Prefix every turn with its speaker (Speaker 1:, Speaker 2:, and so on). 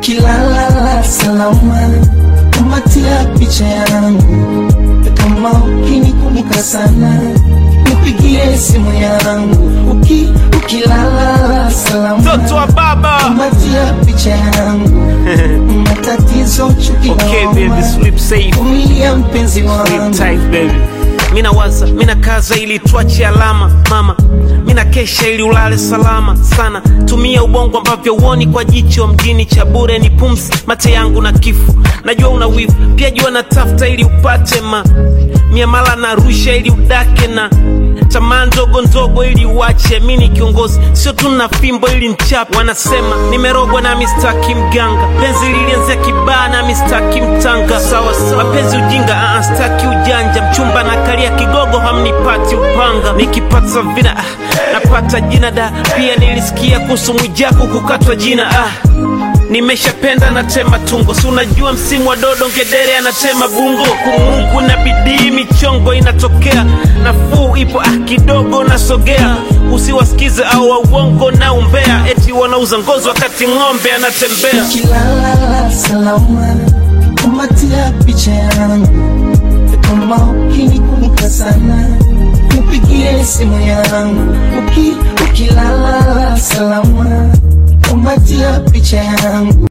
Speaker 1: ukilala salama, kumatia picha yangu, kama ukinikumbuka sana, nipigie simu yangu, uki ukilala salama,
Speaker 2: Mtoto wa baba.
Speaker 1: kumatia picha yangu, matatizo chuki
Speaker 2: Okay,
Speaker 1: na
Speaker 2: baby,
Speaker 1: homa,
Speaker 2: sleep safe.
Speaker 1: vumilia mpenzi
Speaker 2: Sleep
Speaker 1: wangu
Speaker 2: tight, baby. Mina waza, mina kaza ili tuache alama mama, mina kesha ili ulale salama sana. Tumia ubongo ambavyo uoni kwa jicho mjini cha bure ni pumzi, mate yangu na kifo. Najua una wivu, pia jua natafuta ili upate ma miamala na rusha ili udake na tamaa ndogo ndogo ili uache. Mi ni kiongozi, sio tu na fimbo ili nchape. Wanasema nimerogwa na mistaki mganga, penzi lilianzia kibaa na mistaki mtanga. Sawa sawa, mapenzi ujinga, ah, staki ujanja. Mchumba na kalia kigogo, hamnipati upanga. Nikipata vina ah, napata jina da. Pia nilisikia kuhusu Mwijaku kukatwa jina ah. Nimeshapenda natema tungo, si unajua msimu wa dodo, ngedere anatema bungo. Kumungu na bidii, michongo inatokea, nafuu ipo ah, kidogo nasogea. Usiwasikize au wa uongo na umbea, eti wanauza ngozi wakati ng'ombe anatembea.
Speaker 1: ukilala salama, kumatia picha yangu, kama ukinikumbuka sana, nipigie simu yangu, uki ukilala salama, kumatia picha yangu